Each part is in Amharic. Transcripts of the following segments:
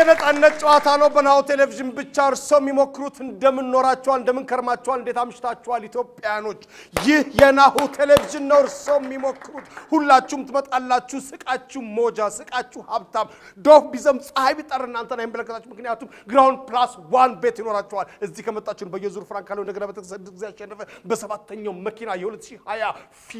የነጻነት ጨዋታ ነው። በናሁ ቴሌቪዥን ብቻ እርስዎ የሚሞክሩት እንደምን ኖራችኋል፣ እንደምን ከርማችኋል፣ እንዴት አምሽታችኋል ኢትዮጵያኖች። ይህ የናሁ ቴሌቪዥን ነው። እርስዎ የሚሞክሩት ሁላችሁም ትመጣላችሁ። ስቃችሁ ሞጃ፣ ስቃችሁ ሀብታም፣ ዶፍ ቢዘም ፀሐይ ቢጠር እናንተን አይመለከታችሁ። ምክንያቱም ግራውንድ ፕላስ ዋን ቤት ይኖራችኋል። እዚህ ከመጣችሁ በየዙር ፍራንክ ካለው እንደገና በተሰድስ ጊዜ ያሸነፈ በሰባተኛው መኪና የ2020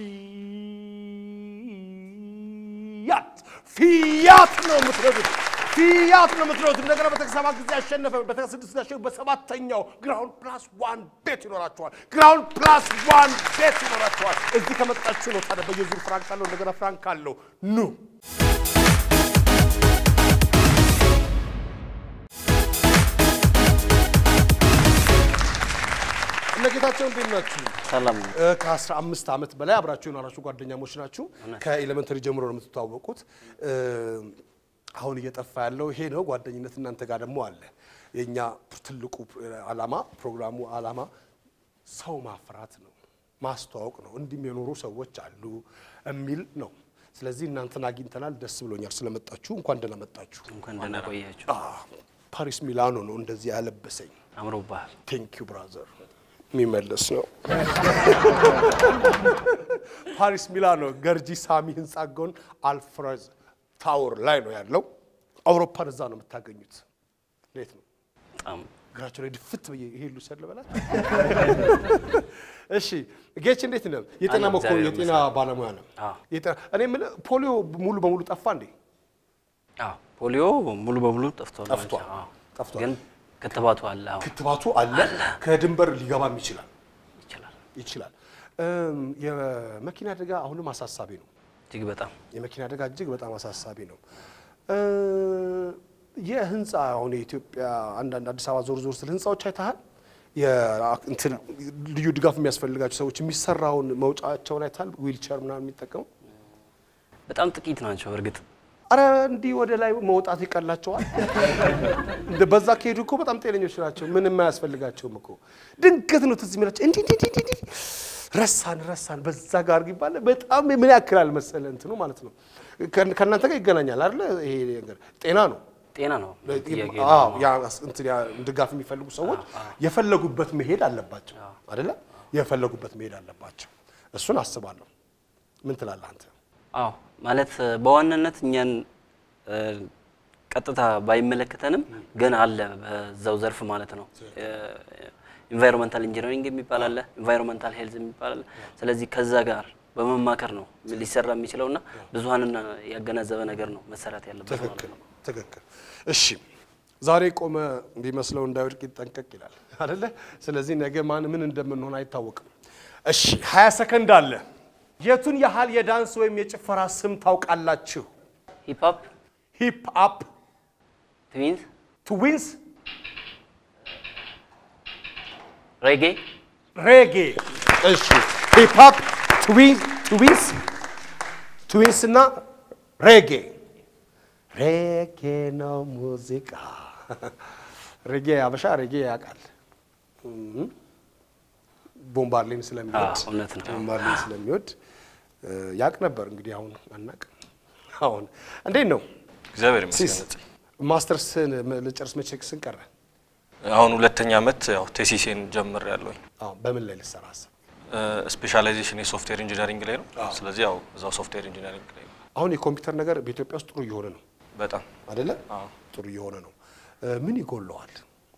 ፊያት ፊያት ነው የምትነዱት ፊያት ነው የምትነዱት። እንደገና በተሰባት ጊዜ ያሸነፈ በተስድስት ጊዜ ያሸነፈ በሰባተኛው ግራውንድ ፕላስ ዋን ቤት ይኖራቸዋል። ግራውንድ ፕላስ ዋን ቤት ይኖራቸዋል። እዚህ ከመጣችሁ ነው ታዲያ በየዙር ፍራንክ ካለው እንደገና ፍራንክ ካለው ኑ እነ ጌታቸው እንዴት ናችሁ? ሰላም ነው። ከአስራ አምስት ዓመት በላይ አብራችሁ የኖራችሁ ጓደኛሞች ናችሁ። ከኤሌመንተሪ ጀምሮ ነው የምትተዋወቁት። አሁን እየጠፋ ያለው ይሄ ነው። ጓደኝነት እናንተ ጋር ደግሞ አለ። የእኛ ትልቁ ዓላማ ፕሮግራሙ ዓላማ ሰው ማፍራት ነው፣ ማስተዋወቅ ነው። እንዲህም የኖሩ ሰዎች አሉ የሚል ነው። ስለዚህ እናንተን አግኝተናል። ደስ ብሎኛል ስለመጣችሁ። እንኳን ደህና መጣችሁ። እንኳን ደህና ቆያችሁ። ፓሪስ ሚላኖ ነው እንደዚህ ያለበሰኝ። አምሮብሃል። ቴንክ ዩ ብራዘር። የሚመለስ ነው። ፓሪስ ሚላኖ ገርጂ ሳሚ ህንፃ ጎን አልፍሬዝ ታወር ላይ ነው ያለው። አውሮፓን እዛ ነው የምታገኙት። እንዴት ነው በጣም እግራቸው ላይ ድፍት ብዬ ይሄ ልውሰድ ልበላት? እሺ ጌች እንዴት ነው? የጤና አለሁ፣ መኮ እግዚአብሔር የጤና ባለሙያ ነው። አዎ። የጤና እኔ የምልህ ፖሊዮ ሙሉ በሙሉ ጠፋ እንዴ? አዎ፣ ፖሊዮ ሙሉ በሙሉ ጠፍቷል። ጠፍቷል። አዎ። ጠፍቷል። ግን ክትባቱ አለ። አዎ ክትባቱ አለ። ከድንበር ሊገባም ይችላል ይችላል። ይችላል። እም፣ የመኪና አደጋ አሁንም አሳሳቢ ነው። እጅግ በጣም የመኪና አደጋ እጅግ በጣም አሳሳቢ ነው። እ፣ የህንፃ አሁን የኢትዮጵያ አንዳንድ አዲስ አበባ ዞር ዞር ስል ህንፃዎች አይተሃል? የ- እንትን ልዩ ድጋፍ የሚያስፈልጋቸው ሰዎች የሚሰራውን መውጫቸውን አይተሃል? ዊልቸር ምናምን የሚጠቀሙ በጣም ጥቂት ናቸው። እርግጥ አረ እንዲህ ወደ ላይ መውጣት ይቀላቸዋል። እንደ በዛ ከሄዱ እኮ በጣም ጤነኞች ናቸው። ምንም አያስፈልጋቸውም እኮ ድንገት ነው ትዝ የሚላቸው እንዲህ እንዲህ እንዲህ እንዲህ ረሳን ረሳን በዛ ጋር አድርግ ይባላል። በጣም ምን ያክላል መሰለ እንትኑ ማለት ነው። ከ- ከእናንተ ጋር ይገናኛል አይደለ? ይሄ ነገር ጤና ነው። ጤና ነው ጥያቄ አዎ ያ እንትን ያ ድጋፍ የሚፈልጉ ሰዎች የፈለጉበት መሄድ አለባቸው አይደለ? የፈለጉበት መሄድ አለባቸው። እሱን አስባለሁ። ምን ትላለህ አንተ? አዎ ማለት በዋናነት እኛን እ፣ ቀጥታ ባይመለከተንም ግን አለ በዛው ዘርፍ ማለት ነው። ኢንቫይሮንመንታል ኢንጂነሪንግ የሚባል አለ፣ ኢንቫይሮንመንታል ሄልዝ የሚባል አለ። ስለዚህ ከዛ ጋር በመማከር ነው ሊሰራ የሚችለውና ብዙሀንን ያገናዘበ ነገር ነው መሰራት ያለበት ማለት ትክክል ነው። ትክክል። እሺ ዛሬ ቆመ ቢመስለው እንዳይወድቅ ይጠንቀቅ ይላል አይደለ? ስለዚህ ነገ ማን ምን እንደምንሆን አይታወቅም። እሺ 20 ሰከንድ አለ። የቱን ያህል የዳንስ ወይም የጭፈራ ስም ታውቃላችሁ? ሂፕ ሆፕ፣ ሂፕ አፕ፣ ትዊንስ፣ ትዊንስ፣ ሬጌ፣ ሬጌ። እሺ ሂፕ አፕ፣ ትዊንስ፣ ትዊንስ እና ሬጌ። ሬጌ ነው ሙዚቃ። ሬጌ አበሻ ሬጌ ያውቃል። እም፣ ቦምባርሌን ስለሚወድ አዎ፣ እውነት ነው። ቦምባርሌን ስለሚወድ እ፣ ያውቅ ነበር። እንግዲህ አሁን አናውቅም። አሁን እንዴት ነው እግዚአብሔር ሲስ ይመስገን። ማስተርስን ልጨርስ መቼ ስን ቀረ? አሁን ሁለተኛ ዓመት ያው ቴሲሴን ጀምር ያለውኝ አዎ በምን ላይ ልሰራ አሰብክ? ስፔሻላይዜሽን የሶፍትዌር ኢንጂነሪንግ ላይ ነው። ስለዚህ ያው እዛው ሶፍትዌር ኢንጂነሪንግ ላይ ነው። አሁን የኮምፒውተር ነገር በኢትዮጵያ ውስጥ ጥሩ እየሆነ ነው በጣም አይደለ? አዎ። ጥሩ እየሆነ ነው። እ፣ ምን ይጎለዋል?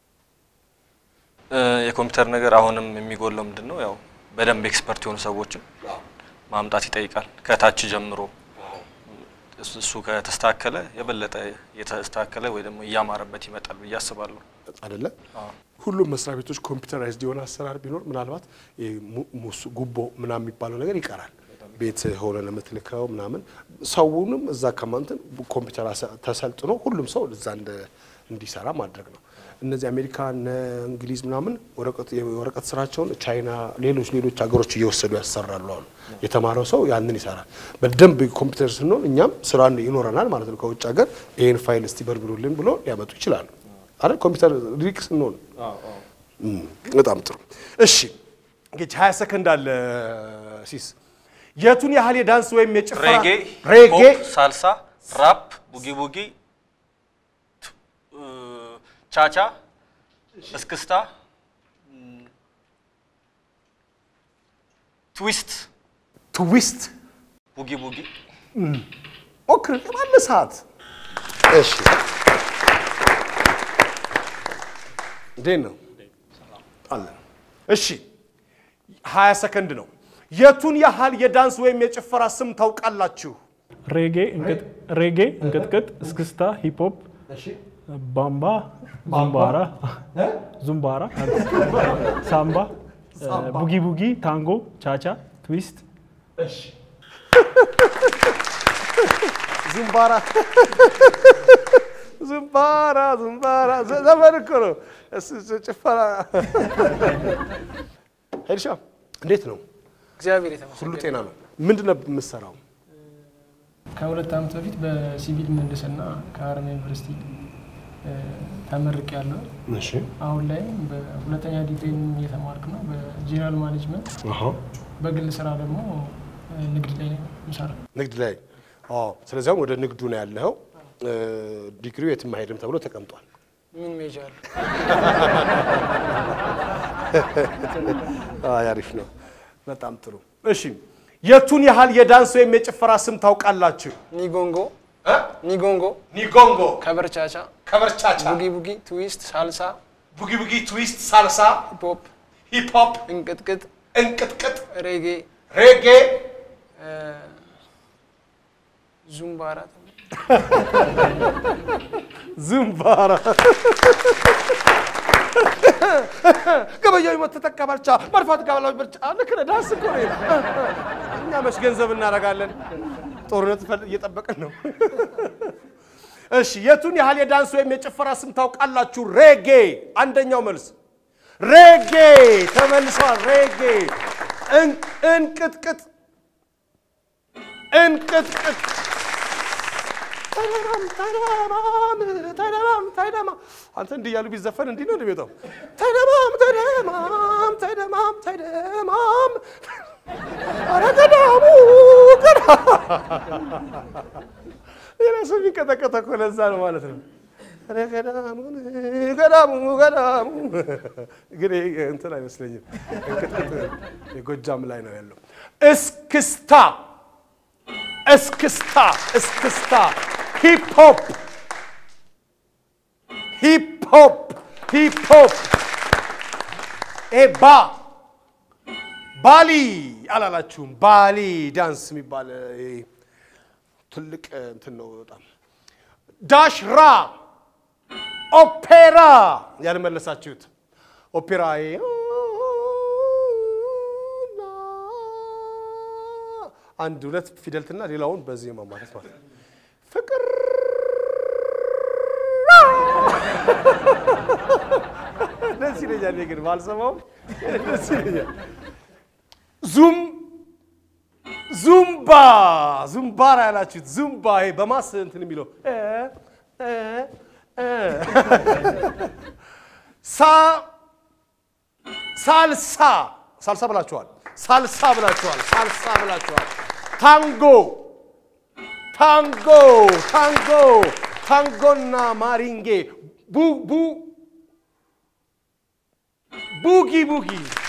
እ፣ የኮምፒውተር ነገር አሁንም የሚጎለው ምንድን ነው? ያው በደንብ ኤክስፐርት የሆኑ ሰዎችን ማምጣት ይጠይቃል ከታች ጀምሮ። እሱ- እሱ ከተስተካከለ የበለጠ የተስተካከለ ወይ ደግሞ እያማረበት ይመጣል ብዬ አስባለሁ። አይደለ? ሁሉም መስሪያ ቤቶች ኮምፒውተራይዝድ የሆነ አሰራር ቢኖር ምናልባት ይሄ mu- ሙስ- ጉቦ ምናምን የሚባለው ነገር ይቀራል። ቤት ሆነ ለምትልከው ምናምን ሰውንም እዛ ከማንትን ኮምፒውተር አሰ- ተሰልጥኖ ሁሉም ሰው እዛ እንደ- እንዲሰራ ማድረግ ነው። እነዚህ አሜሪካ እነ እንግሊዝ ምናምን ወረቀት የወረቀት ስራቸውን ቻይና፣ ሌሎች ሌሎች ሀገሮች እየወሰዱ ያሰራሉ አሉ። የተማረው ሰው ያንን ይሰራል። በደንብ ኮምፒውተር ስንሆን እኛም ስራ ይኖረናል ማለት ነው። ከውጭ ሀገር ይህን ፋይል እስቲ በርብሩልን ብሎ ሊያመጡ ይችላሉ አይደል? ኮምፒውተር ሪክ ስንሆን እም፣ በጣም ጥሩ። እሺ እንግዲህ 20 ሰከንድ አለ ሲስ የቱን ያህል የዳንስ ወይም የጭፈራ ሬጌ፣ ሬጌ ፖፕ፣ ሳልሳ፣ ራፕ፣ ቡጊ ቡጊ፣ ቱ- እ፣ ቻቻ፣ እስክስታ፣ ም፣ ትዊስት፣ ትዊስት ቡጊ ቡጊ፣ ሞክር ባለ ሰዓት። እሺ እንዴት ነው አለ። እሺ ሀያ ሰከንድ ነው። የቱን ያህል የዳንስ ወይም የጭፈራ ስም ታውቃላችሁ? ሬጌ እንቅጥ- ሬጌ እንቅጥቅጥ፣ እስክስታ፣ ሂፕሆፕ፣ ባምባ፣ ዙምባራ ዙምባራ፣ ሳምባ፣ ቡጊ ቡጊ፣ ታንጎ፣ ቻቻ፣ ትዊስት፣ ዝምባራ ዝምባራ ዝምባራ ዘ- ዘመን እኮ ነው። እስ- እስ- ጭፈራ ሄድሻ እንዴት ነው? እግዚአብሔር ሁሉ የተመሰገነ ጤና ነው? ምንድን ነው የምትሰራው? ከሁለት ዓመት በፊት በሲቪል ምህንድስና ከሀረማያ ዩኒቨርሲቲ ተመርቅ ያለው እሺ አሁን ላይም በሁለተኛ ዲግሪም እየተማርክ ነው በጄኔራል ማኔጅመንት በግል ስራ ደግሞ እ፣ ንግድ ላይ ነው የምሰራው። ንግድ ላይ አዎ። ስለዚህ አሁን ወደ ንግዱ ነው ያለኸው። እ፣ ዲግሪው የትም አይሄድም ተብሎ ተቀምጧል። ምን ሜጃ አለ? አይ አሪፍ ነው። በጣም ጥሩ። እሺ የቱን ያህል የዳንስ ወይም የጭፈራ ስም ታውቃላችሁ? ኒጎንጎ ኒጎንጎ፣ ኒጎንጎ፣ ከበርቻቻ፣ ከበርቻቻ፣ ቡጊ ቡጊ፣ ትዊስት፣ ሳልሳ፣ ቡጊ ቡጊ፣ ትዊስት፣ ሳልሳ፣ ሂፕሆፕ፣ ሂፕ ሆፕ፣ እንቅጥቅጥ፣ እንቅጥቅጥ፣ ሬጌ፣ ሬጌ፣ እ፣ ዙምባራ ዝምባራ፣ ገበያዊ መት ተጠቀመልቻ መድፋት ጋባላዊ ብርጫ ልክ ነህ። ዳንስ እኮ ነው። እኛ መች ገንዘብ እናደርጋለን? ጦርነት ፈል- እየጠበቅን ነው። እሺ የቱን ያህል የዳንስ ወይም የጭፈራ ስም ታውቃላችሁ? ሬጌ አንደኛው መልስ ሬጌ ተመልሷል። ሬጌ እን- እንቅጥቅጥ እንቅጥቅጥ ተደማም ተደማም ተደማም ተደማም አንተ እንዲህ እያሉ ቢዘፈን እንዲህ ነው እንደሚወጣው። ተደማም ተደማም ተደማም ተደማም ኧረ ገዳሙ ገዳ የራሱ የሚንቀጠቀጠ እኮ ለዛ ነው ማለት ነው። ኧረ ገዳሙን ገዳሙ ገዳሙ ግን ይሄ እንትን አይመስለኝም። እንቅጥቅጥ የጎጃም ላይ ነው ያለው። እስክስታ እስክስታ እስክስታ ሂፕ ሆፕ ሂፕ ሆፕ ሂፕ ሆፕ ይሄ ባ ባሊ አላላችሁም? ባሊ ዳንስ የሚባል ይሄ ትልቅ እንትን ነው በጣም ዳሽራ ኦፔራ ያልመለሳችሁት ኦፔራ ይሄ አንድ ሁለት ፊደልትና ሌላውን በዜማ ማለት ማለት ነው። ፍቅር ደስ ይለኛል። እኔ ግን ባልሰማውም ደስ ይለኛል። ዙም ዙምባ ዙምባራ ያላችሁት ዙምባ ይሄ በማስ እንትን የሚለው እ እ እ ሳ ሳልሳ ሳልሳ ብላችኋል። ሳልሳ ብላችኋል። ሳልሳ ብላችኋል። ታንጎ ታንጎ ታንጎ ታንጎና ማሪንጌ ቡ ቡ ቡጊ ቡጊ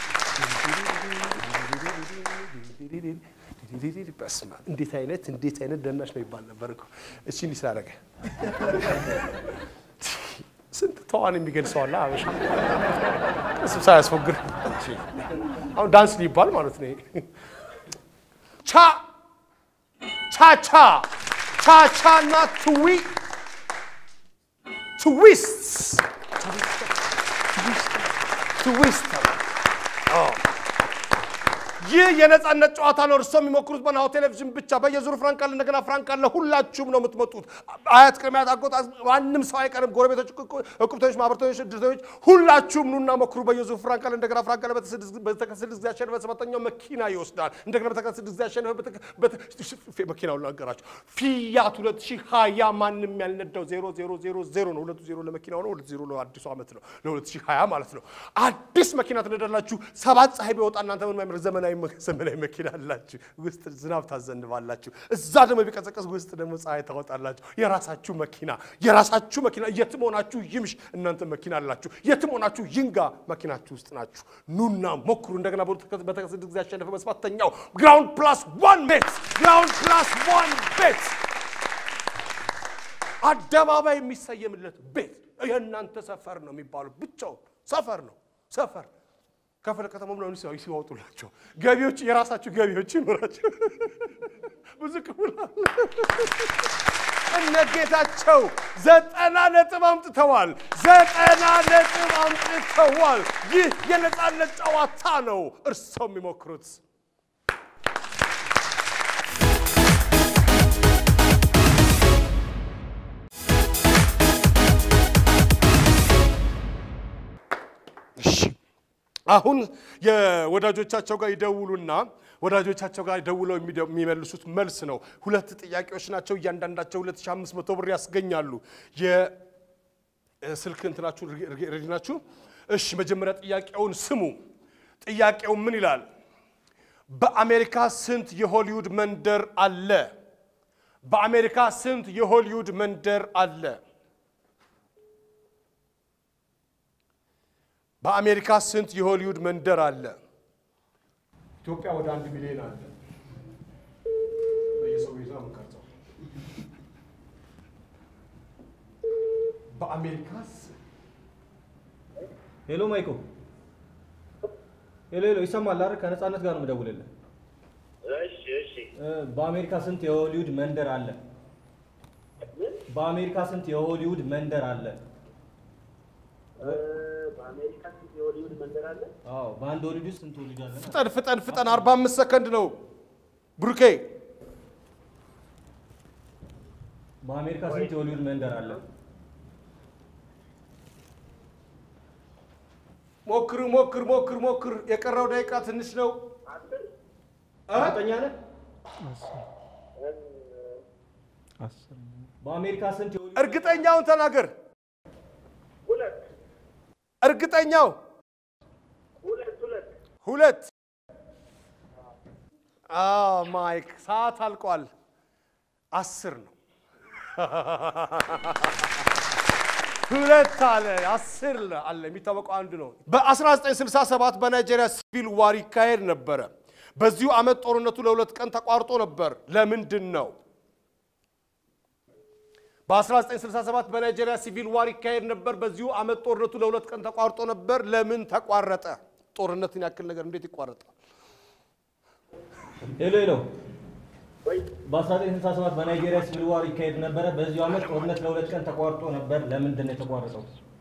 በስመ አብ እንዴት አይነት እንዴት አይነት ደናሽ ነው ይባል ነበር እኮ እቺ እንዲህ ስላደረገ ስንት ተዋን የሚገልጸው አለ አበሻ እሱ ሳያስፎግር አሁን ዳንስ ሊባል ማለት ነው። ቻ ቻቻ ቻቻ እና ትዊ ትዊስት ትዊስት ይህ የነጻነት ጨዋታ ነው። እርስዎ የሚሞክሩት በናሁ ቴሌቪዥን ብቻ በየዙሩ ፍራንክ አለ፣ እንደገና ፍራንክ አለ። ሁላችሁም ነው የምትመጡት። አያት ቅድሚያት አጎጣ ማንም ሰው አይቀርም። ጎረቤቶች፣ እቁብተኞች፣ ማህበርተኞች፣ እድርተኞች ሁላችሁም ኑና ሞክሩ። በየዙሩ ፍራንክ አለ፣ እንደገና ፍራንክ አለ። በተከታታይ ስድስት ጊዜ ያሸነፈ ሰባተኛው መኪና ይወስዳል። እንደገና በተከታታይ ስድስት ጊዜ ያሸነፈ መኪናውን ላንገራችሁ። ፊያት ሁለት ሺህ ሀያ ማንም ያልነዳው ዜሮ ዜሮ ዜሮ ዜሮ ነው። ሁለቱ ዜሮ ለመኪናው ነው። ሁለት ዜሮ ለአዲሱ ዓመት ነው። ለሁለት ሺህ ሀያ ማለት ነው። አዲስ መኪና ትነዳላችሁ። ሰባት ፀሐይ ቢወጣ እናንተ ምን ማይመር ዘመናዊ ዘመናዊ መኪና አላችሁ፣ ውስጥ ዝናብ ታዘንባላችሁ። እዛ ደግሞ ቢቀዘቀዝ ውስጥ ደግሞ ፀሐይ ታወጣላችሁ። የራሳችሁ መኪና የራሳችሁ መኪና የትም ሆናችሁ ይምሽ፣ እናንተ መኪና አላችሁ። የትም ሆናችሁ ይንጋ፣ መኪናችሁ ውስጥ ናችሁ። ኑና ሞክሩ። እንደገና በተከሰተ ጊዜ ያሸነፈ በሰባተኛው ግራውንድ ፕላስ ዋን ቤት ግራውንድ ፕላስ ዋን ቤት አደባባይ የሚሰየምለት ቤት የእናንተ ሰፈር ነው የሚባለው። ብቻውን ሰፈር ነው ሰፈር ከፍለ ከተማ ምናምን ሲያዩ ሲያወጡላቸው ገቢዎች የራሳችሁ ገቢዎች ይኖራቸው ብዙ ክፍል አለ። እነ ጌታቸው ዘጠና ነጥብ አምጥተዋል። ዘጠና ነጥብ አምጥተዋል። ይህ የነፃነት ጨዋታ ነው። እርሰው የሚሞክሩት እሺ አሁን የወዳጆቻቸው ጋር ይደውሉና ወዳጆቻቸው ጋር ደውለው የሚደ- የሚመልሱት መልስ ነው። ሁለት ጥያቄዎች ናቸው። እያንዳንዳቸው 2500 ብር ያስገኛሉ። የስልክ እንትናችሁ ሬዲ ናችሁ? እሺ መጀመሪያ ጥያቄውን ስሙ። ጥያቄው ምን ይላል? በአሜሪካ ስንት የሆሊውድ መንደር አለ? በአሜሪካ ስንት የሆሊውድ መንደር አለ? በአሜሪካ ስንት የሆሊውድ መንደር አለ? ኢትዮጵያ ወደ አንድ ሚሊዮን አለ። በየሰው ቤቱ ነው የምንቀርጸው። በአሜሪካ ሄሎ ማይኮ፣ ሄሎ ሄሎ፣ ይሰማል አይደል? ከነፃነት ጋር ነው የምደውልልህ። እሺ እሺ እ፣ በአሜሪካ ስንት የሆሊውድ መንደር አለ? በአሜሪካ ስንት የሆሊውድ መንደር አለ? እ፣ በአሜሪካ ስንት የሆሊውድ መንደር አለ? አዎ፣ በአንድ ሆሊውድ ውስጥ ስንት ሆሊውድ አለ? ፍጠን ፍጠን ፍጠን፣ 45 ሰከንድ ነው ብሩኬ። በአሜሪካ ስንት የሆሊውድ መንደር አለ? ሞክር ሞክር ሞክር ሞክር። የቀረው ደቂቃ ትንሽ ነው። እርግጠኛ ነህ? አስር በአሜሪካ ስንት የሆሊውድ እርግጠኛውን ተናገር። ሁለት እርግጠኛው ሁለት ሁለት ሁለት። አዎ ማይክ፣ ሰዓት አልቋል። አስር ነው። ሁለት አለ፣ አስር አለ። የሚታወቀው አንዱ ነው። በ1967 በናይጄሪያ ሲቪል ዋር ይካሄድ ነበረ። በዚሁ ዓመት ጦርነቱ ለሁለት ቀን ተቋርጦ ነበር። ለምንድን ነው? በ1967 በናይጄሪያ ሲቪል ዋር ይካሄድ ነበር። በዚሁ ዓመት ጦርነቱ ለሁለት ቀን ተቋርጦ ነበር። ለምን ተቋረጠ? ጦርነትን ያክል ነገር እንዴት ይቋረጣል? ሄሎ ሄሎ፣ ወይ በ1967 በናይጄሪያ ሲቪል ዋር ይካሄድ ነበረ። በዚሁ ዓመት ጦርነት ለሁለት ቀን ተቋርጦ ነበር። ለምንድን ነው የተቋረጠው?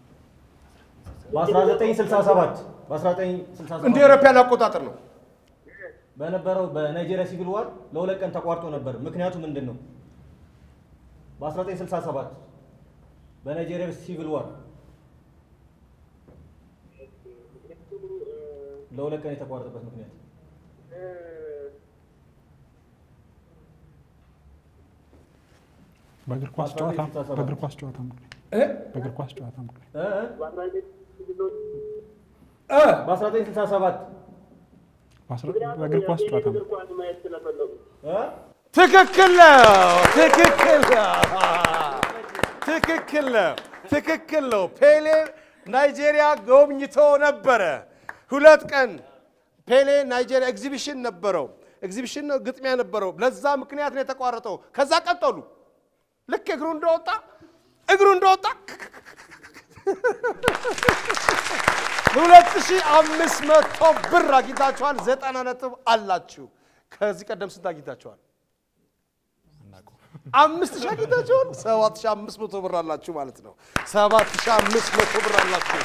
በ1967 በ1967 እንደ አውሮፓውያን አቆጣጠር ነው። በነበረው በናይጄሪያ ሲቪል ዋር ለሁለት ቀን ተቋርጦ ነበር። ምክንያቱ ምንድን ነው? በ1967 በናይጄሪያ ሲቪል ዋር ለሁለት ቀን የተቋረጠበት ምክንያት በእግር ኳስ ጨዋታ በእግር ኳስ ጨዋታ ምክንያት በእግር ኳስ ጨዋታ ምክንያት እ? በአስራ ዘጠኝ ሲቪሎች በ1967 በአስራ- በእግር ኳስ ጨዋታ እግር ኳስ ማየት ስለፈለጉ እ? ትክክል ነው። ትክክል ነው። ትክክል ነው። ትክክል ነው። ፔሌ ናይጄሪያ ጎብኝቶ ነበረ። ሁለት ቀን ፔሌ ናይጄሪያ ኤግዚቢሽን ነበረው። ኤግዚቢሽን ነው፣ ግጥሚያ ነበረው። ለዛ ምክንያት ነው የተቋረጠው። ከዛ ቀጠሉ። ልክ እግሩ እንደወጣ እግሩ እንደወጣ ሁለት ሺህ አምስት መቶ ብር አግኝታችኋል። ዘጠና ነጥብ አላችሁ። ከዚህ ቀደም ስንት አግኝታችኋል? አምስት ሺህ አግኝታችኋል። ሰባት ሺህ አምስት መቶ ብር አላችሁ ማለት ነው። ሰባት ሺህ አምስት መቶ ብር አላችሁ።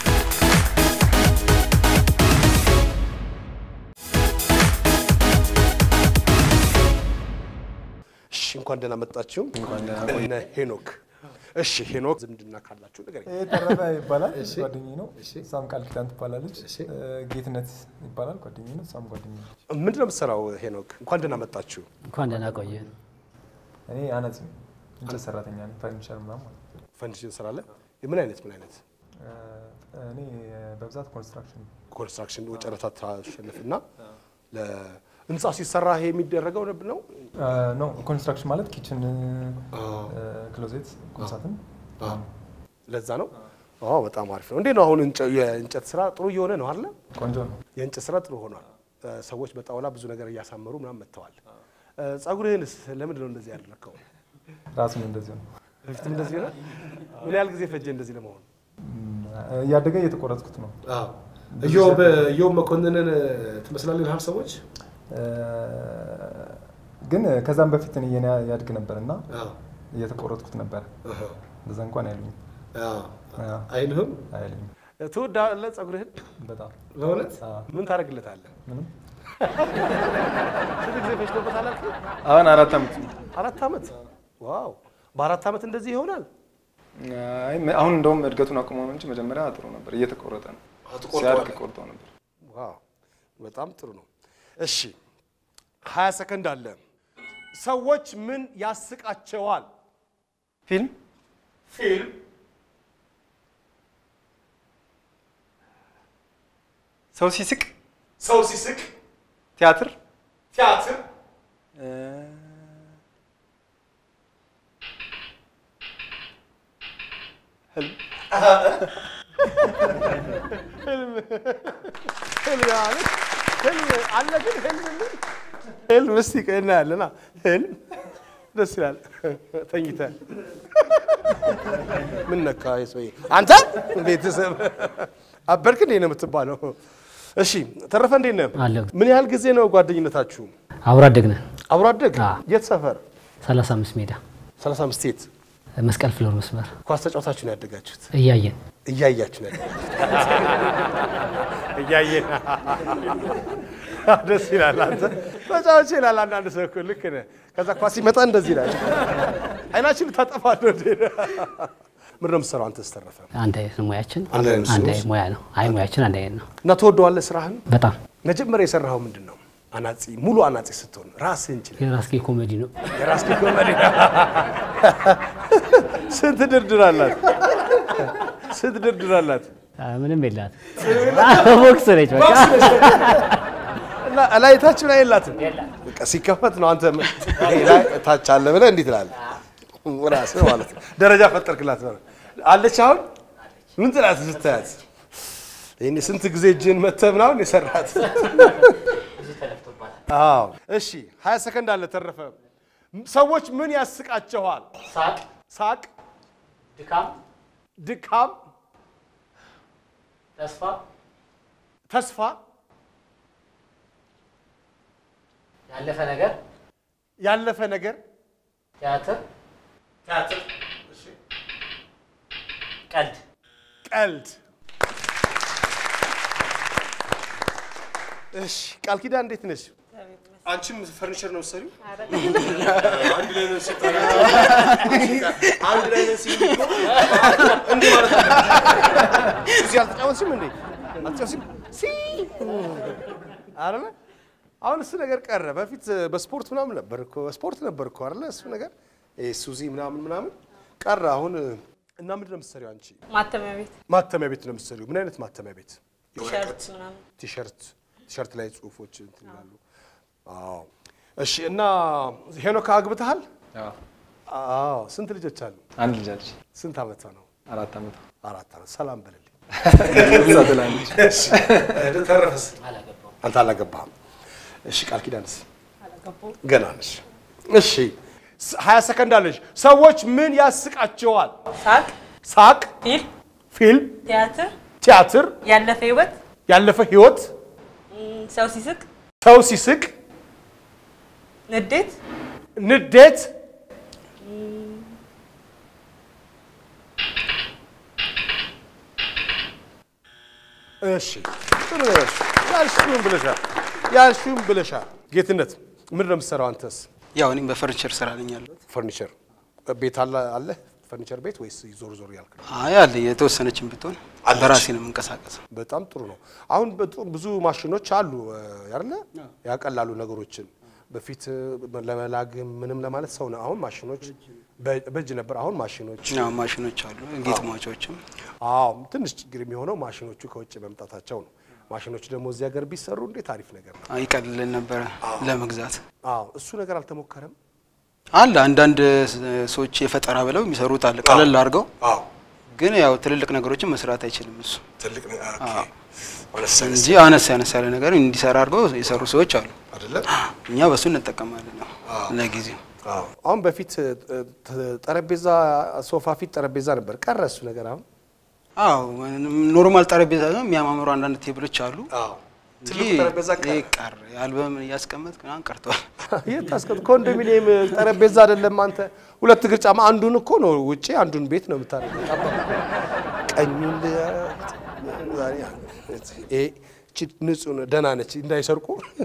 እሺ እንኳን ደህና መጣችሁ። እነ ሄኖክ እሺ ሄኖክ ዝምድና ካላችሁ ንገረኝ። ይሄ ተረፈ ይባላል ጓደኛዬ ነው። እሷም ቃል ኪዳን ትባላለች። ጌትነት ይባላል ጓደኛዬ ነው። እሷም ጓደኛዬ ነች። ምንድን ነው የምትሰራው ሄኖክ? እንኳን ደህና መጣችሁ። እንኳን ደህና ቆየ። እኔ አናጺ ነኝ፣ እንጨት ሰራተኛ ነኝ። ፈርኒቸር ምናምን ማለት ነው። ፈንዲሽ ትሰራለህ? ምን አይነት ምን አይነት እኔ በብዛት ኮንስትራክሽን ኮንስትራክሽን ጨረታ ታሸንፍና ህንፃ ሲሰራ ይሄ የሚደረገው ነብ ነው። ኖ ኮንስትራክሽን ማለት ኪችን፣ ክሎዜት፣ ቁምሳጥን ለዛ ነው። አዎ በጣም አሪፍ ነው። እንዴት ነው አሁን እንጨ- የእንጨት ስራ ጥሩ እየሆነ ነው አይደለ? ቆንጆ ነው። የእንጨት ስራ ጥሩ ሆኗል። እ፣ ሰዎች በጣውላ ብዙ ነገር እያሳመሩ ምናምን መጥተዋል። እ፣ ጸጉርህንስ ለምንድን ነው እንደዚህ ያደረግከው? ራሱን እንደዚሁ ነው። በፊትም እንደዚህ ነው። ምን ያህል ጊዜ ፈጀ እንደዚህ ለመሆን? እያደገ እየተቆረጥኩት ነው። እዮብ እዮብ መኮንንን ትመስላለህ ይልሃል ሰዎች። ግን ከዛም በፊት እኔ የኔ ያድግ ነበር እና እየተቆረጥኩት ነበር። እንደዛ እንኳን አይሉኝም አይልህም? አይሉኝም። ትወዳለህ ጸጉርህን? በጣም በእውነት አዎ። ምን ታደርግለታለህ? ምንም ስንት ጊዜ ፈጅቶበታል አልከኝ? አሁን አራት ዓመት ነው። አራት ዓመት። ዋው! በአራት ዓመት እንደዚህ ይሆናል? አይ አሁን እንደውም እድገቱን አቁሞ ነው እንጂ መጀመሪያ ጥሩ ነበር። እየተቆረጠ ነው። ሲያድግ ቆርጠው ነበር። ዋው! በጣም ጥሩ ነው። እሺ፣ ሀያ ሰከንድ አለ። ሰዎች ምን ያስቃቸዋል? ፊልም ፊልም፣ ሰው ሲስቅ፣ ሰው ሲስቅ፣ ቲያትር ቲያትር፣ ህልም ህልም ህልም ማለት ህልም አለ ግን ህልም ምን ህልም እስቲ ቆይ እናያለና ህልም ደስ ይላል። ተኝተህ ምን ነካ ሰውዬ? አንተ ቤተሰብ አበርክ እንዴ ነው የምትባለው? እሺ ተረፈ እንዴት ነህ? አለሁ። ምን ያህል ጊዜ ነው ጓደኝነታችሁ? አብሮ አደግነን አብሮ አደግ? አዎ። የት ሰፈር? 35 ሜዳ 35 የት? መስቀል ፍሎር መስመር ኳስ ተጫውታችሁ ነው ያደጋችሁት? እያየን እያያችሁ ነው ያደጋችሁት? እያየን ደስ ይላል። አንተ ተጫዋች ይላል አንዳንድ ሰው እኮ ልክ ነህ። ከዛ ኳስ ሲመጣ እንደዚህ ይላል። አይናችን ልታጠፋ ነው እንዴ? ምንድን ነው የምትሰራው አንተ ስተረፈ? አንድ አይነት ነው ሙያችን፣ አንድ አይነት አንድ ነው። አይነት ሙያ ነው። አይ ሙያችን አንድ አይነት ነው። እና ትወደዋለህ ስራህን? በጣም መጀመሪያ የሰራኸው ምንድን ነው? አናጺ ሙሉ አናጺ ስትሆን ራስህን ችለህ የራስጌ ኮሜዲ ነው። የራስጌ ኮሜዲ ስንት ድርድር አላት? ስንት ድርድር አላት? አ፣ ምንም የላት ቦክስ ነች በቃ እና ላይ ታች ላይ የላትም። በቃ ሲከፈት ነው አንተ ይሄ ላይ ታች አለ ብለህ እንዲህ ትላለህ። ራስህ ማለት ነው። ደረጃ ፈጠርክላት ማለት ነው። አለች አሁን ምን ትላት ስታያት? ይሄኔ ስንት ጊዜ እጅን መተህ ምናምን የሰራት አዎ። እሺ 20 ሰከንድ አለ ተረፈ። ሰዎች ምን ያስቃቸዋል? ሳቅ፣ ሳቅ፣ ድካም፣ ድካም፣ ተስፋ፣ ተስፋ፣ ያለፈ ነገር፣ ያለፈ ነገር፣ ቲያትር፣ ቲያትር፣ ቀልድ፣ ቀልድ። እሺ ቃል ኪዳን እንዴት ነሽ? አንቺም ፈርኒቸር ነው የምትሰሪው? አንድ ላይ ነው ሲጣላ አንድ ላይ ነው ሲል እንዴ ማለት ነው። እዚህ አልተጫወትሽም እንዴ? አልተጫወትሽም? ሲ አይደለ? አሁን እሱ ነገር ቀረ። በፊት በስፖርት ምናምን ነበር እኮ ስፖርት ነበር እኮ አይደለ? እሱ ነገር ይሄ ሱዚ ምናምን ምናምን ቀረ። አሁን እና ምንድን ነው የምትሰሪው አንቺ? ማተሚያ ቤት ማተሚያ ቤት ነው የምትሰሪው። ምን አይነት ማተሚያ ቤት? ቲሸርት ምናምን ቲሸርት ቲሸርት ላይ ጽሁፎች እንትን ይላሉ። አዎ እሺ። እና ሄኖክ አግብተሃል? አዎ። ስንት ልጆች አሉ? አንድ ልጅ አለች። ስንት ዓመቷ ነው? አራት ዓመት አራት ዓመት። ሰላም በልልኝ። እዛ ትላለች። እሺ፣ ተረፈስ? አንተ አላገባህም። እሺ፣ ቃል ኪዳንስ? አላገባሁም። ገና ነሽ። እሺ፣ ሀያ ሰከንድ አለሽ። ሰዎች ምን ያስቃቸዋል? ሳቅ፣ ሳቅ፣ ፊልም፣ ፊልም፣ ቲያትር፣ ቲያትር፣ ያለፈ ህይወት፣ ያለፈ ህይወት፣ ም፣ ሰው ሲስቅ፣ ሰው ሲስቅ፣ ንዴት፣ ንዴት፣ እሺ ጥሩ ነው ያልሽው። ያልሽውን ብለሻል። ያልሽውን ብለሻል። ጌትነት ምንድን ነው የምትሰራው አንተስ? ያው እኔም በፈርኒቸር ስራ ነኝ ያለሁት። ፈርኒቸር ቤት አለ አለ ፈርኒቸር ቤት ወይስ ዞር ዞር ያልክ ነው? አይ አለ የተወሰነችም ብትሆን በራሴ ነው የምንቀሳቀሰው። በጣም ጥሩ ነው። አሁን በጡ- ብዙ ማሽኖች አሉ አይደለ? ያቀላሉ ነገሮችን። በፊት ለመላግ ምንም ለማለት ሰው ነው። አሁን ማሽኖች በ- በእጅ ነበር። አሁን ማሽኖች ያው ማሽኖች አሉ፣ ጌጥ ማውጫዎችም። አዎ ትንሽ ችግር የሚሆነው ማሽኖቹ ከውጭ መምጣታቸው ነው። ማሽኖች ደግሞ እዚህ ሀገር ቢሰሩ እንዴት አሪፍ ነገር ነው። ይቀልልን ነበረ ለመግዛት። አዎ እሱ ነገር አልተሞከረም። አለ አንዳንድ ሰዎች የፈጠራ ብለው የሚሰሩት አለ ቀለል አድርገው፣ አዎ ግን ያው ትልልቅ ነገሮችን መስራት አይችልም እሱ ትልቅ ነገር አዎ። እንጂ አነስ ያነስ ያለ ነገር እንዲሰራ አድርገው የሰሩ ሰዎች አሉ። አይደለ? እኛ በሱ እንጠቀማለን ያው ለጊዜው። አዎ አሁን በፊት እ, ተ- ጠረጴዛ ሶፋ ፊት ጠረጴዛ ነበር፣ ቀረ እሱ ነገር አሁን። አዎ ኖርማል ጠረጴዛ ነው የሚያማምሩ አንዳንድ ቴብሎች አሉ። አዎ እንጂ ትልቁ ጠረጴዛ ቀረ። ይሄ ቀረ። የአልበም እያስቀመጥ ምናምን ቀርቷል። የት ታስቀምጥ? ኮንዶሚኒየም ጠረጴዛ አይደለም አንተ። ሁለት እግር ጫማ አንዱን እኮ ነው ውጪ፣ አንዱን ቤት ነው የምታደርገው። ጠባብ ቀኙን ል- ዛሬ ይሄ እቺ ንጹህ ነው፣ ደህና ነች እንዳይሰርቁ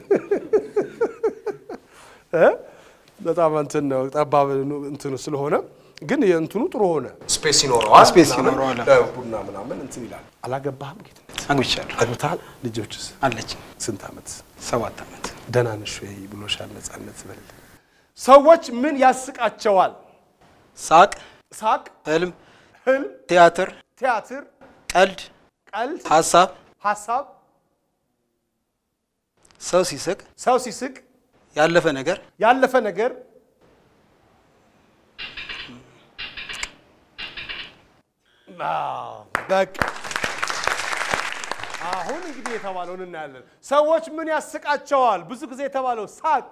እ? በጣም እንትን ነው ጠባብ ነው እንትኑ ስለሆነ ግን የእንትኑ ጥሩ ሆነ። ስፔስ ይኖረዋል፣ ስፔስ ምናምን፣ ይኖረዋል። ለቡና ምናምን እንትን ይላል። አላገባህም? ጌትነት አግብቻለሁ። አግብተሃል? ልጆችስ? አለች ስንት ዓመት? ሰባት ዓመት። ደህና ነሽ ወይ ብሎሻል። ነጻነት በል። ሰዎች ምን ያስቃቸዋል? ሳቅ፣ ሳቅ፣ ህልም፣ ህልም፣ ቲያትር፣ ቲያትር፣ ቀልድ፣ ቀልድ፣ ሀሳብ፣ ሀሳብ፣ ሰው ሲስቅ፣ ሰው ሲስቅ፣ ያለፈ ነገር፣ ያለፈ ነገር፣ አዎ፣ በቃ አሁን እንግዲህ የተባለውን እናያለን። ሰዎች ምን ያስቃቸዋል? ብዙ ጊዜ የተባለው ሳቅ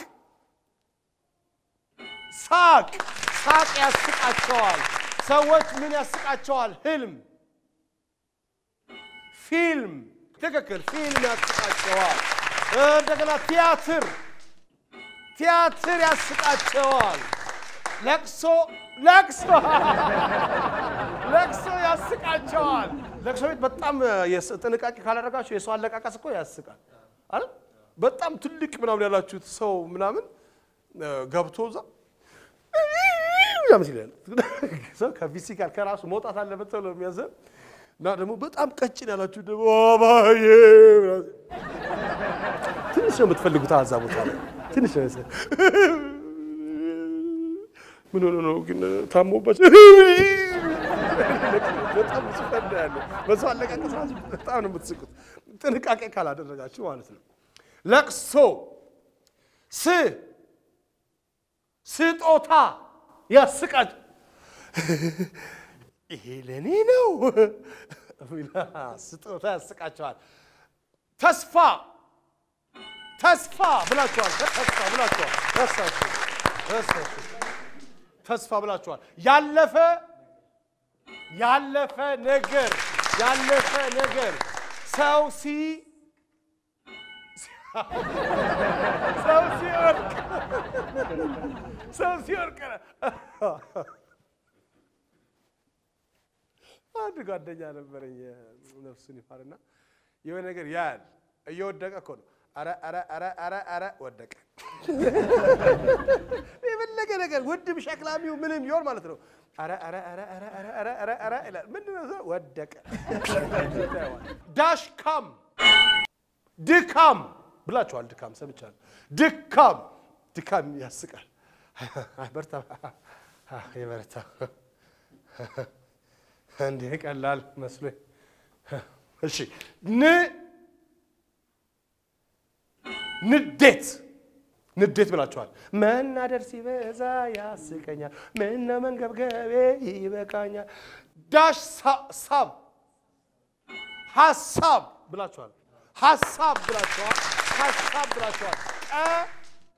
ሳቅ ሳቅ ያስቃቸዋል። ሰዎች ምን ያስቃቸዋል? ህልም፣ ፊልም፣ ትክክል፣ ፊልም ያስቃቸዋል። እንደገና ቲያትር ቲያትር ያስቃቸዋል። ለቅሶ ለቅሶ ለቅሶ ያስቃቸዋል። ለቅሶ ቤት በጣም የስ- ጥንቃቄ ካላደረጋችሁ የሰው አለቃቀስ እኮ ያስቃል አይደል? በጣም ትልቅ ምናምን ያላችሁት ሰው ምናምን እ፣ ገብቶ እዛ ምናምን ይላል። ሰው ከፊዚካል ከራሱ መውጣት አለበት ተብሎ የሚያዘን እና ደግሞ በጣም ቀጭን ያላችሁ ደግሞ አባዬ ምናምን ትንሽ ነው የምትፈልጉት አዛ ቦታ ላይ ትንሽ ነው መሰለኝ። ምን ሆኖ ነው ግን ታሞባቸው በጣም ብዙ ፈንዳ ያለ በሰው አለቃቀስ ራሱ በጣም ነው የምትስቁት ጥንቃቄ ካላደረጋችሁ ማለት ነው ለቅሶ ስ ስጦታ ያስቃች ይሄ ለእኔ ነው ስጦታ ያስቃቸዋል ተስፋ ተስፋ ብላችኋል። ተስፋ ብላችኋል። ረሳችሁ ረሳችሁ። ተስፋ ብላችኋል። ያለፈ ያለፈ ነገር ያለፈ ነገር ሰው ሲ ሰው ሲወርቅ ሰው ሲወርቅ አንድ ጓደኛ ነበረኝ ነፍሱን ይማርና የሆነ ነገር ያያል እየወደቀ እኮ ነው አረ አረ አረ አረ አረ ወደቀ። የፈለገ ነገር ውድም ሸክላሚው ምንም ይሆን ማለት ነው። አረ አረ አረ አረ አረ አረ አረ አረ ይላል። ምንድን ነው እሱ? ወደቀ። ዳሽ ካም ድካም ብላችኋል። ድካም ሰምቻለሁ። ድካም ድካም ያስቃል። በርታ የበረታ እንዲህ ቀላል መስሎኝ። እሺ ን ንዴት ንዴት ብላችኋል። መናደር ሲበዛ ያስቀኛል፣ ምነ መንገብገቤ ይበቃኛል። ዳሽ ሳ- ሳብ ሀሳብ ብላችኋል። ሀሳብ ብላችኋል። ሀሳብ ብላችኋል። ቀ-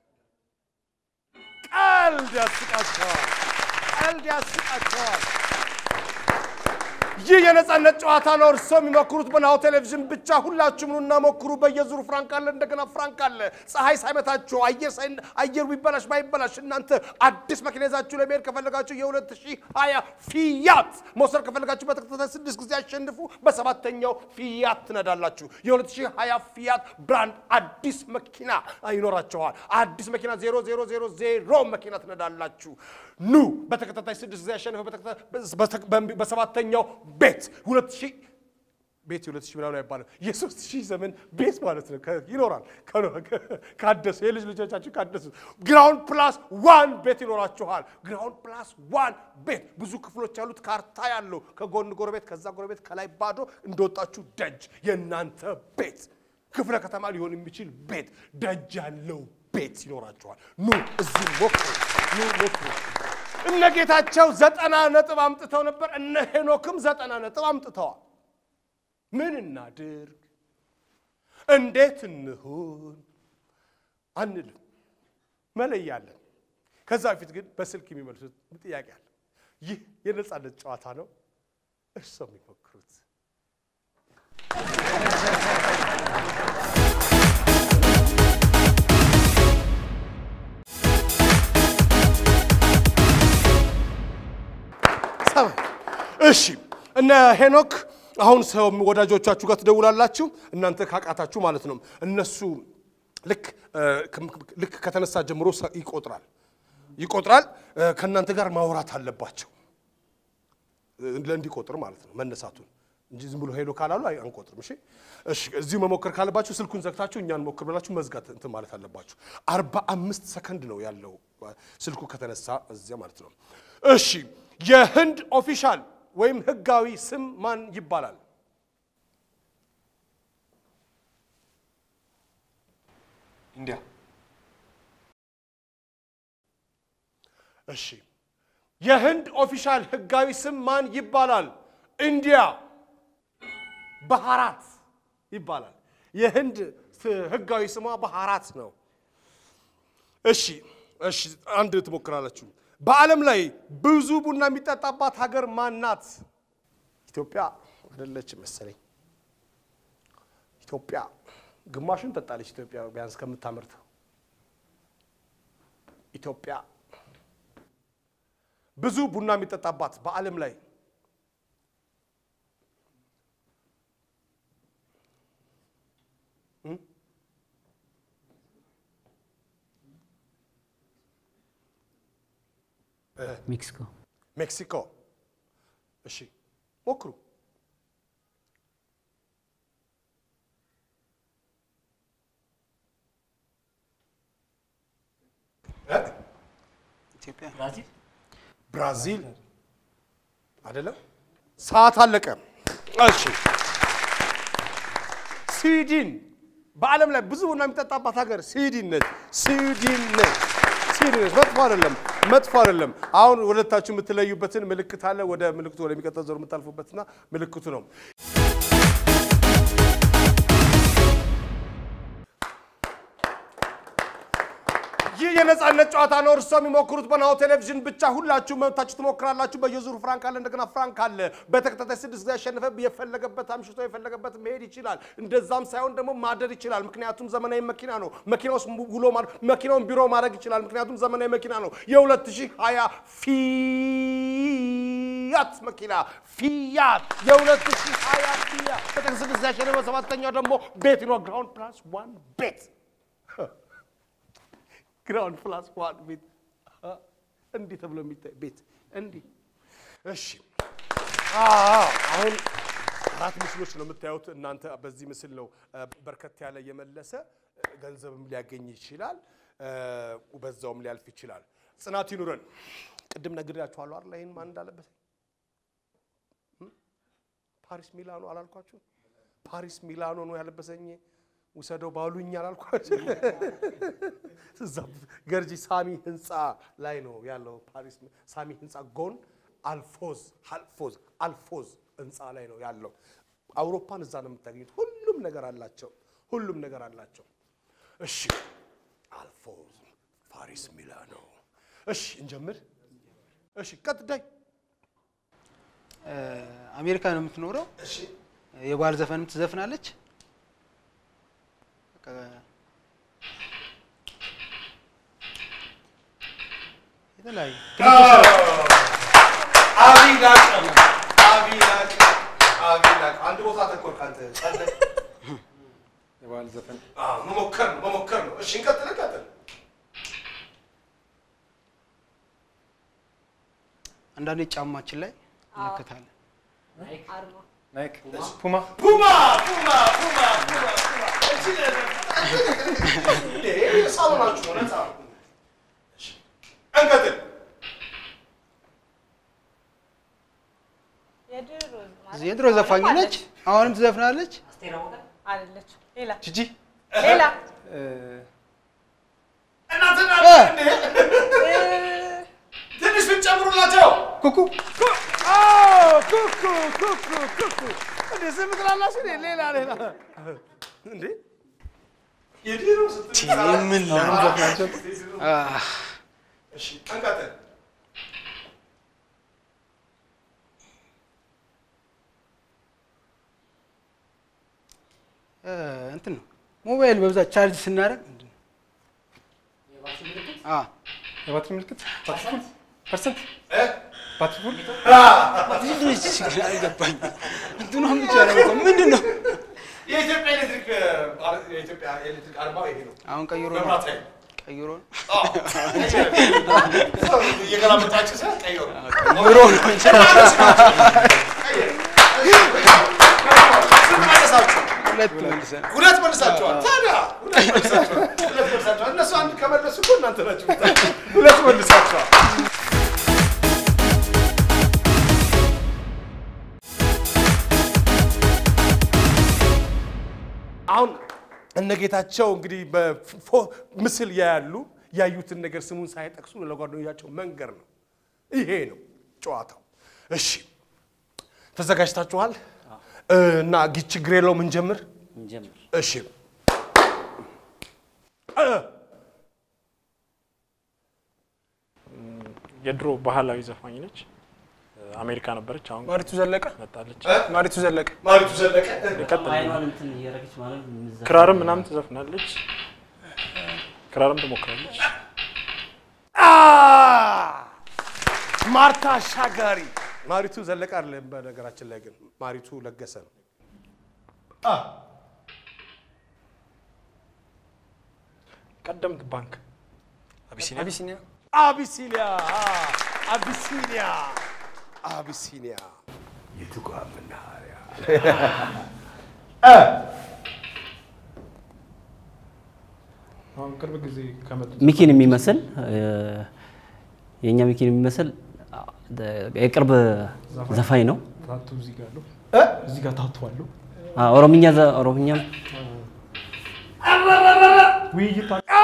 ቀልድ ያስቃቸዋል። ቀልድ ያስቃቸዋል። ይህ የነጻነት ጨዋታ ነው። እርሶ የሚሞክሩት በናሁ ቴሌቪዥን ብቻ። ሁላችሁም ኑና ሞክሩ። በየዙሩ ፍራንክ አለ፣ እንደገና ፍራንክ አለ። ፀሐይ ሳይመታችሁ አየር ሳይ አየሩ ቢበላሽ ባይበላሽ እናንተ አዲስ መኪና ይዛችሁ ለመሄድ ከፈለጋችሁ የ2020 ፊያት መውሰድ ከፈለጋችሁ በተከታታይ ስድስት ጊዜ አሸንፉ። በሰባተኛው ፊያት ትነዳላችሁ። የ2020 ፊያት ብራንድ አዲስ መኪና ይኖራችኋል። አዲስ መኪና ዜሮ ዜሮ ዜሮ ዜሮ መኪና ትነዳላችሁ። ኑ በተከታታይ ስድስት ጊዜ ያሸንፈ በተከ- በሰባተኛው ቤት ሁለት ሺህ ቤት የሁለት ሺህ ምናምን አይባልም የሶስት ሺህ ዘመን ቤት ማለት ነው ከ- ይኖራል ከ- ከ- ካደሱ የልጅ ልጆቻችሁ ካደሱ ግራውንድ ፕላስ ዋን ቤት ይኖራችኋል ግራውንድ ፕላስ ዋን ቤት ብዙ ክፍሎች ያሉት ካርታ ያለው ከጎን ጎረቤት ከዛ ጎረቤት ከላይ ባዶ እንደወጣችሁ ደጅ የእናንተ ቤት ክፍለ ከተማ ሊሆን የሚችል ቤት ደጅ ያለው ቤት ይኖራቸዋል። ኑ እዚህ ሞክሩ፣ ኑ ሞክሩ። እነ ጌታቸው ዘጠና ነጥብ አምጥተው ነበር። እነ ሄኖክም ዘጠና ነጥብ አምጥተዋል። ምን እናድርግ? እንዴት እንሁን አንልም፣ መለያለን። ከዛ በፊት ግን በስልክ የሚመልሱት ጥያቄ አለ። ይህ የነጻነት ጨዋታ ነው። እርስዎ የሚሞክሩት ሰማይ። እሺ እነ ሄኖክ አሁን ሰው ወዳጆቻችሁ ጋር ትደውላላችሁ፣ እናንተ ካቃታችሁ ማለት ነው። እነሱ ልክ እ፣ ልክ ከተነሳ ጀምሮ ሰ- ይቆጥራል ይቆጥራል። እ፣ ከእናንተ ጋር ማውራት አለባቸው እ፣ እንዲቆጥር ማለት ነው መነሳቱን እንጂ ዝም ብሎ ሄሎ ካላሉ አይ- አንቆጥርም። እሺ እሺ፣ እዚሁ መሞከር ካለባችሁ ስልኩን ዘግታችሁ እኛን ሞክር ብላችሁ መዝጋት እንትን ማለት አለባችሁ። አርባ አምስት ሰከንድ ነው ያለው እ፣ ስልኩ ከተነሳ እዚያ ማለት ነው። እሺ የህንድ ኦፊሻል ወይም ህጋዊ ስም ማን ይባላል? ኢንዲያ እሺ የህንድ ኦፊሻል ህጋዊ ስም ማን ይባላል? ኢንዲያ ባህራት ይባላል። የህንድ ስ- ህጋዊ ስሟ ባህራት ነው። እሺ እሺ፣ አንድ ትሞክራላችሁ። በዓለም ላይ ብዙ ቡና የሚጠጣባት ሀገር ማን ናት? ኢትዮጵያ አይደለች መሰለኝ። ኢትዮጵያ ግማሹን ጠጣለች። ኢትዮጵያ ቢያንስ ከምታመርተው ኢትዮጵያ ብዙ ቡና የሚጠጣባት በዓለም ላይ እም? እ፣ ሜክሲኮ ሜክሲኮ። እሺ ሞክሩ። እ? ኢትዮጵያ ብራዚል ብራዚል አይደለም። ሰዓት አለቀ። እሺ ስዊድን በዓለም ላይ ብዙ ቡና የሚጠጣባት ሀገር ስዊድን ነች። ስዊድን ነች። ስዊድን ነች። መጥፎ አይደለም፣ መጥፎ አይደለም። አሁን ሁለታችሁ የምትለዩበትን ምልክት አለ። ወደ ምልክቱ ወደሚቀጥለው ዞር የምታልፉበትና ምልክቱ ነው። ይህ የነጻነት ጨዋታ ነው። እርስዎ የሚሞክሩት በናሁ ቴሌቪዥን ብቻ። ሁላችሁ መብታችሁ ትሞክራላችሁ። በየዙሩ ፍራንክ አለ፣ እንደገና ፍራንክ አለ። በተከታታይ ስድስት ጊዜ ያሸነፈ የፈለገበት አምሽቶ የፈለገበት መሄድ ይችላል። እንደዛም ሳይሆን ደግሞ ማደር ይችላል። ምክንያቱም ዘመናዊ መኪና ነው። መኪና ውስጥ ውሎ ማድ- መኪናውን ቢሮ ማድረግ ይችላል። ምክንያቱም ዘመናዊ መኪና ነው። የ2020 ፊያት መኪና ፊያት የ2020 ፊያት በተከታታይ ስድስት ጊዜ ያሸነፈ ሰባተኛው ደግሞ ቤት ነው። ግራውንድ ፕላስ ዋን ቤት ግራውንድ ፕላስ ዋን ቤት አ፣ እንዲህ ተብሎ የሚታይ ቤት እንዲህ። እሺ አዎ፣ አሁን አራት ምስሎች ነው የምታዩት እናንተ። በዚህ ምስል ነው እ፣ በርከት ያለ የመለሰ እ፣ ገንዘብም ሊያገኝ ይችላል፣ እ፣ በዛውም ሊያልፍ ይችላል። ጽናት ይኑረን። ቅድም ነግሬያችኋለሁ አይደል? ይህን ማን እንዳለበት እም? ፓሪስ ሚላኖ አላልኳችሁ? ፓሪስ ሚላኖ ነው ያለበሰኝ ውሰደው ባሉኝ አላልኳችሁ? እዛ ገርጂ ሳሚ ህንፃ ላይ ነው ያለው። ፓሪስ ሳሚ ህንፃ ጎን አልፎዝ አልፎዝ አልፎዝ ህንፃ ላይ ነው ያለው። አውሮፓን እዛ ነው የምታገኙት። ሁሉም ነገር አላቸው። ሁሉም ነገር አላቸው። እሺ አልፎዝ ፓሪስ ሚላኖ። እሺ እንጀምር። እሺ ቀጥዳይ እ፣ አሜሪካ ነው የምትኖረው። የባህል ዘፈንም ትዘፍናለች። በቃ የተለያዩ አብይ ላቀ አብይ ላቀ አብይ ላቀ አንድ ቦታ ተኮርክ አንተ ጸለይ። የባህል ዘፈን አዎ፣ መሞከር ነው መሞከር ነው። እሺ እንቀጥል እንቀጥል። አንዳንዴ ጫማችን ላይ እንከታለን። አርማ ናይክ ፑማ ፑማ ፑማ ፑማ ፑማ ፑማ እቺ እንዴ ሳሎናችሁ ነው ነፃ ነው። እሺ እንቀጥል። የድሮ ማለት የድሮ ዘፋኝ ነች። አሁንም ትዘፍናለች። አስቴር አወቀ አይደለችም። ሌላ ጂጂ ሌላ እናንተና እንዴ ትንሽ ብትጨምሩላቸው ኩኩ ኩኩ ኩኩ ኩኩ እንዴ ዝም ትላላችሁ እንዴ ሌላ ሌላ እንዴ የድሮ ምን ላንዘፍናቸው? እሺ አንቀጥል እ፣ እንትን ነው ሞባይል በብዛት ቻርጅ ስናደርግ ምንድን ነው? አ የባትሪ ምልክት ባትሪ ፉል ፐርሰንት ባትሪ ፉል ምንድን ነው ችግር አልገባኝም። እንትኗን ብቻ ነው እኮ ምንድን ነው? የኢትዮጵያ ኤሌክትሪክ የኢትዮጵያ ኤሌክትሪክ አርማው ይሄ ነው አሁን ቀይሮ ነው መብራት ኃይል ቀይሮ ነው እየገላመጣችሁ ሰ ቀይሮ ቀይሮ ነው እንጂ ሁለት መልሰን ሁለት መልሳችኋል። ታዲያ ሁለት መልሳችኋል። ሁለት መልሳችኋል። እነሱ አንድ ከመለሱ እኮ እናንተ ናችሁ። ሁለት መልሳችኋል። አሁን እነ ጌታቸው እንግዲህ በፎ- ምስል ያያሉ። ያዩትን ነገር ስሙን ሳይጠቅሱ ለጓደኞቻቸው መንገር ነው። ይሄ ነው ጨዋታው። እሺ ተዘጋጅታችኋል? እና ጊ ችግር የለውም እንጀምር። እንጀምር። እሺ የድሮ ባህላዊ ዘፋኝ ነች። አሜሪካ ነበረች። አሁን ማሪቱ ዘለቀ መጣለች። ማሪቱ ዘለቀ ማሪቱ ዘለቀ ይቀጥል። አይኗን እንትን እያደረገች ማለት የምትዘፍነው ክራርም ምናምን ትዘፍናለች። ክራርም ትሞክራለች። አ! ማርታ አሻጋሪ ማሪቱ ዘለቀ አይደለም። በነገራችን ላይ ግን ማሪቱ ለገሰ ነው። አ! ቀደምት ባንክ አቢሲኒያ አቢሲኒያ አቢሲኒያ አ! አቢሲኒያ አቢሲኒያ የትጓ መናኸሪያ አ! አሁን ቅርብ ጊዜ ከመጡት ሚኪን የሚመስል እ፣ የእኛ ሚኪን የሚመስል አ፣ የቅርብ ዘፋኝ ነው። ታቱ እዚህ ጋር አለው። እዚህ ጋር ታቱ አለው። አ፣ ኦሮምኛ ዘ- ኦሮምኛም ውይይት ኦ!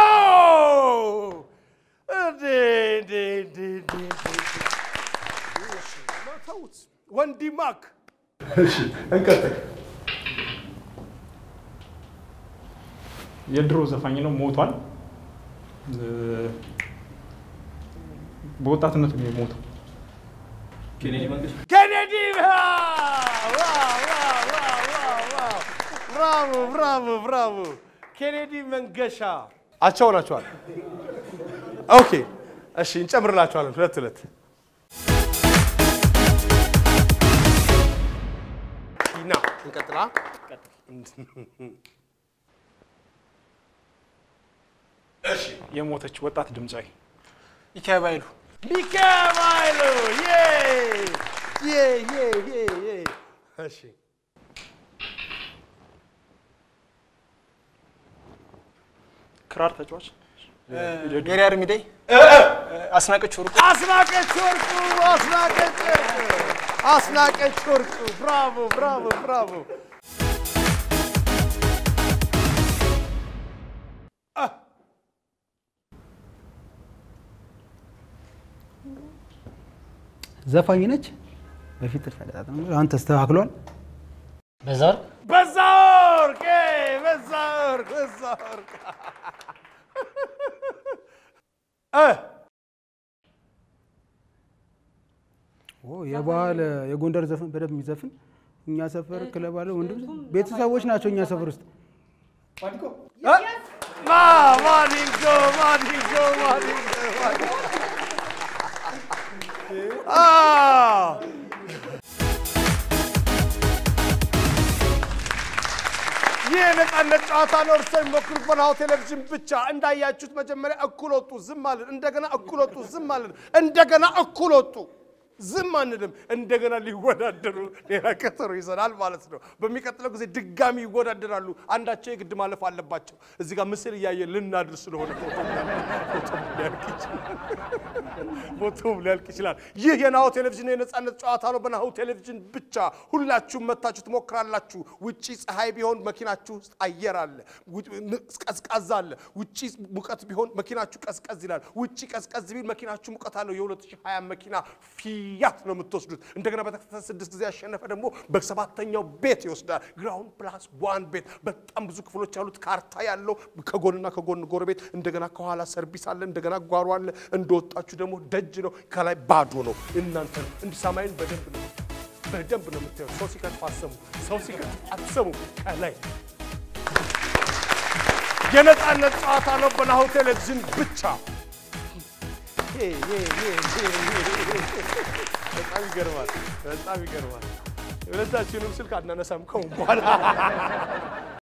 እንዴ እንዴ እንዴ እንዴ እንዴ! እሺ፣ ተውት። ወንዲ ማክ እሺ፣ እንቀጥል። የድሮ ዘፋኝ ነው፣ ሞቷል። እ፣ በወጣትነቱ ነው የሞተው። ኬኔዲ መንግስት ኬኔዲ ዋው! ዋው! ዋው! ዋው! ዋው! ዋው! ብራቮ ብራቮ ብራቮ! ኬኔዲ መንገሻ አቻው ናቸዋል። ኦኬ እሺ፣ እንጨምርላቸዋለን ሁለት ሁለት። ና እንቀጥላ። እሺ የሞተች ወጣት ድምፃዊ ኢካብ አይሉ ሚካኤል ዬ ዬ ዬ ዬ ዬ እሺ ክራር ተጫዋች ጌሪ አርሚዴ አስናቀች ወርቁ አስናቀች ወርቁ አስናቀች ወርቁ አስናቀች ወርቁ ብራቮ ብራቮ ብራቮ ዘፋኝ ነች። በፊት ተለጣጥም አሁን ተስተካክሏል። በዛ ወርቅ በዛ ወርቅ እ፣ በዛ ወርቅ በዛ ወርቅ እ ኦ የባህል የጎንደር ዘፈን በደንብ የሚዘፍን እኛ ሰፈር ክለብ አለ ወንድም ቤተሰቦች ናቸው እኛ ሰፈር ውስጥ ማ ማዲንጎ ማዲንጎ ማዲንጎ ማዲንጎ አ ይህ የነጻነት ጨዋታ ነው። እርሶ የሚሞክሩት በናሁ ቴሌቪዥን ብቻ። እንዳያችሁት መጀመሪያ እኩል ወጡ፣ ዝም አልን። እንደገና እኩል ወጡ፣ ዝም አልን። እንደገና እኩል ወጡ፣ ዝም አንልም። እንደገና ሊወዳደሩ ሌላ ቀጠሮ ይዘናል ማለት ነው። በሚቀጥለው ጊዜ ድጋሚ ይወዳደራሉ። አንዳቸው የግድ ማለፍ አለባቸው። እዚህ ጋር ምስል እያየ ልናድር ስለሆነ ፎቶም ሊያልቅ ይችላል። ፎቶም ሊያልቅ ይችላል። ይህ የናሁ ቴሌቪዥን የነጻነት ጨዋታ ነው። በናሁ ቴሌቪዥን ብቻ ሁላችሁም መታችሁ ትሞክራላችሁ። ውጪ ፀሐይ ቢሆን መኪናችሁ ውስጥ አየር አለ፣ ቀዝቃዛ አለ። ውጪ ሙቀት ቢሆን መኪናችሁ ቀዝቀዝ ይላል። ውጪ ቀዝቀዝ ቢል መኪናችሁ ሙቀት አለው። የ2020 መኪና ፊያት ነው የምትወስዱት። እንደገና በተከታታይ ስድስት ጊዜ ያሸነፈ ደግሞ በሰባተኛው ቤት ይወስዳል። ግራውንድ ፕላስ ዋን ቤት በጣም ብዙ ክፍሎች ያሉት ካርታ ያለው ከጎንና ከጎን ጎረቤት፣ እንደገና ከኋላ ሰርቪስ አለ፣ እንደገና ጓሮ አለ። እንደወጣችሁ ደግሞ ደጅ ነው፣ ከላይ ባዶ ነው። እናንተ እንዲህ ሰማይን በደንብ ነው በደንብ ነው የምታየው። ሰው ሲከትፍ አትሰሙ፣ ሰው ሲከትፍ አትሰሙ። ከላይ የነጻነት ጨዋታ ነው በናሁ ቴሌቪዥን ብቻ። በጣም ይገርማል፣ በጣም ይገርማል። ሁለታችንም ስልክ አናነሳም ከሁን በኋላ